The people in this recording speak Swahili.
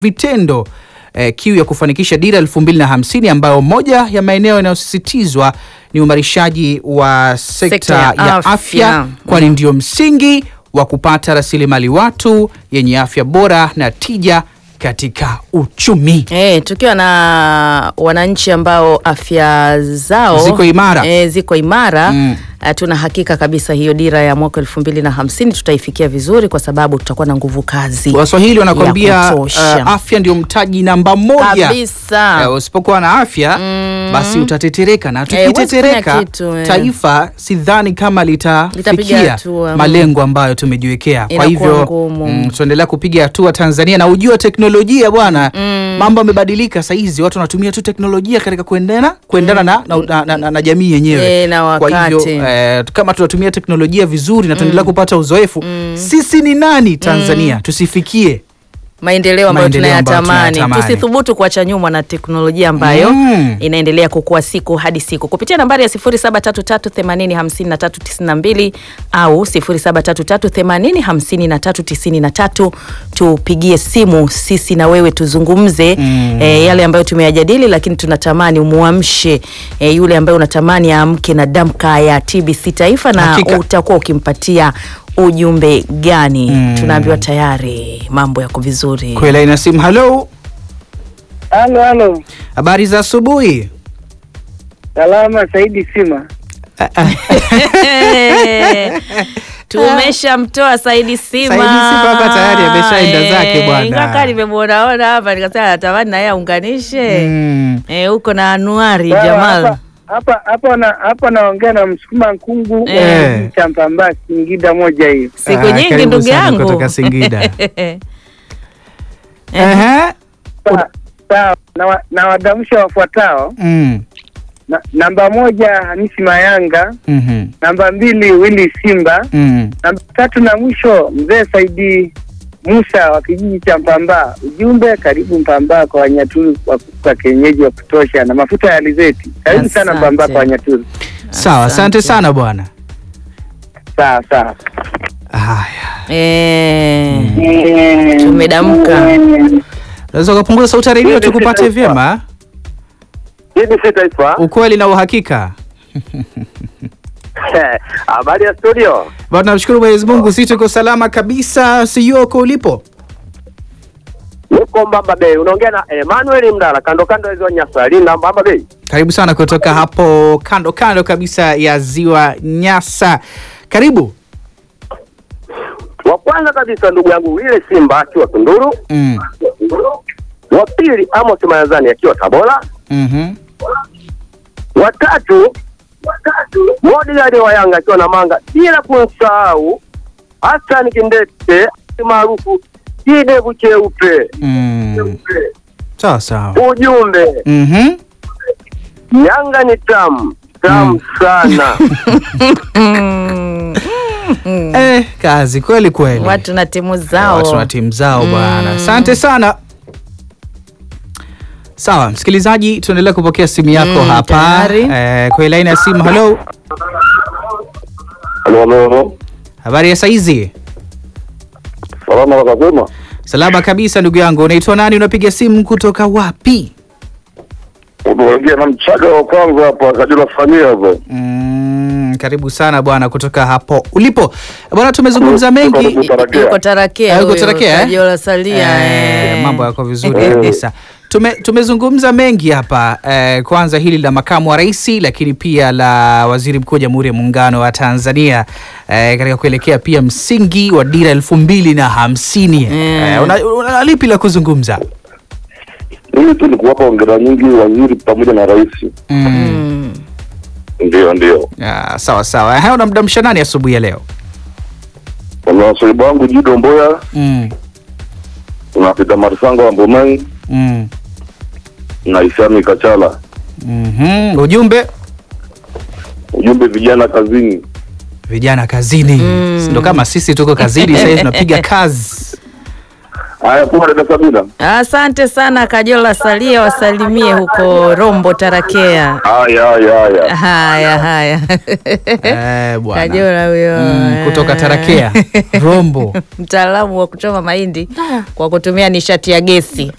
vitendo eh, kiu ya kufanikisha dira elfu mbili na hamsini ambayo moja ya maeneo yanayosisitizwa ni uimarishaji wa sekta, Sekta ya ya afya, afya. kwani ndio msingi wa kupata rasilimali watu yenye afya bora na tija katika uchumi. Eh, tukiwa na wananchi ambao afya zao Ziko imara. eh, ziko imara Mm. eh, tuna hakika kabisa hiyo dira ya mwaka elfu mbili na hamsini tutaifikia vizuri kwa sababu tutakuwa na nguvu kazi Waswahili wanakwambia ya kutosha. uh, afya ndio mtaji namba moja. kabisa. Eh, usipokuwa na afya basi utatetereka, na huwezi kufanya tukitetereka kitu, eh. taifa sidhani kama Litapiga litafikia hatua, mm. malengo ambayo tumejiwekea. Kwa Inakuwa hivyo ngumu. mm, tuendelea kupiga hatua Tanzania, na ujua teknolojia bwana, mambo yamebadilika saizi, watu wanatumia tu teknolojia katika kuendana kuendana na, na, na, na, na, na jamii yenyewe Eh, na Kwa hivyo wakati. eh, kama tunatumia teknolojia vizuri na tunaendelea kupata uzoefu, sisi ni nani Tanzania tusifikie maendeleo ambayo Maendeleo ambayo tunayatamani tunayatamani. tusithubutu kuacha nyuma na teknolojia ambayo Mm. inaendelea kukua siku hadi siku kupitia nambari ya 0733805392 au 0733805393 tupigie simu sisi na wewe tuzungumze eh, yale ambayo tumeyajadili lakini tunatamani umuamshe eh, yule ambaye unatamani aamke na damka ya TBC Taifa na Hakika. utakuwa ukimpatia ujumbe gani tunaambiwa tayari mambo yako vizuri kwela ina simu. Halo, Halo, halo. habari za asubuhi. Salama Saidi Sima. tumeshamtoa Saidi Sima. Saidi Sima hapa tayari ameshaenda Eh, zake bwana. Ingawa nimemwonaona hapa nikasema natamani na yeye aunganishe Mm. eh, huko na Anuari Sawa, Jamal. hapa- Hapa hapa na hapa naongea na Msukuma Nkungu Eh. wa cha Mpamba Singida moja hiyo. Siku Ah, nyingi karibu ndugu sana yangu kutoka Singida. Eh, Ehe. Sawa, Sawa, na, wa- na wadamsha wafuatao. Mm. Na, namba moja Hamisi Mayanga, Mhm. namba mbili Willy Simba, Mm. namba tatu na mwisho mzee Saidi Musa wa kijiji cha Mpamba. Ujumbe karibu Mpamba kwa Wanyaturu kwa, kwa kienyeji wa kutosha na mafuta ya alizeti. Karibu sana Asante. Mpamba kwa Wanyaturu. Sawa, asante Asante. sana bwana. Sawa sawa. Haya. eh, tumedamka. Unaweza ukapunguza sauti ya redio tukupate vyema. TBC Taifa. Ukweli na uhakika. Habari ya studio. Bwana tunamshukuru Mwenyezi Mungu sisi tuko salama kabisa. Sio uko ulipo? Niko Mbamba Bay. Unaongea na Emmanuel Mdala kando kando ya ziwa Nyasa. Linda Mbamba Bay. Karibu sana kutoka hapo kando kando kabisa ya ziwa Nyasa. Karibu. Wa kwanza kabisa ndugu yangu ile Simba akiwa Tunduru. Mm. Wa pili Amos Mayazani akiwa Tabora. Mhm. Wa tatu Modigadi wa Yanga akiwa na Manga, bila kumsahau Hassan Kindete maarufu kidevu cheupe. Mm. Sawa sawa. Ujumbe Mhm. Yanga ni tamu tamu sana. Eh, kazi kweli kweli. Watu na timu zao. watu na timu zao bwana. Asante sana. Sawa, msikilizaji, tuendelea kupokea simu yako Mm, hapa tayari. eh, kwa laini ya simu. Halo, Halo halo. habari ya saizi? Salama wakasema. Salama kabisa ndugu yangu. Unaitwa nani? Unapiga simu kutoka wapi? Unaongea na mchaga wa kwanza hapa Kajula Samia hapo. Mm, karibu sana bwana kutoka hapo ulipo bwana. Tumezungumza mengi Yuko Tarakea. Yuko Tarakea. Ah, yuko huyo, Tarakea, eh? Kajiola Salia. Eh, eh. mambo yako vizuri kabisa. Tume, tumezungumza mengi hapa eh, kwanza hili la makamu wa rais, lakini pia la waziri mkuu wa Jamhuri ya Muungano wa Tanzania eh, katika kuelekea pia msingi wa dira elfu mbili na hamsini eh, una, una lipi la kuzungumza? Mimi tu ni kuwapa hongera nyingi waziri pamoja na rais. Mm. Ndio ndio. Ah, sawa sawa. Haya, unamdamsha nani asubuhi ya leo? Kuna wasaibu wangu Jido Mboya, Mm. kuna Peter Marisanga wa Mbomai Mm. na Isami Kachala. Mhm. Ujumbe Ujumbe vijana kazini. vijana kazini, ndo kama sisi tuko kazini sasa hivi tunapiga kazi Haya, poa dada Sabina. Asante sana Kajola, salia wasalimie huko Rombo Tarakea. Haya, haya, haya. Haya haya, Eh, bwana. Kajola huyo Mm, kutoka Tarakea Rombo. mtaalamu wa kuchoma mahindi kwa kutumia nishati ya gesi.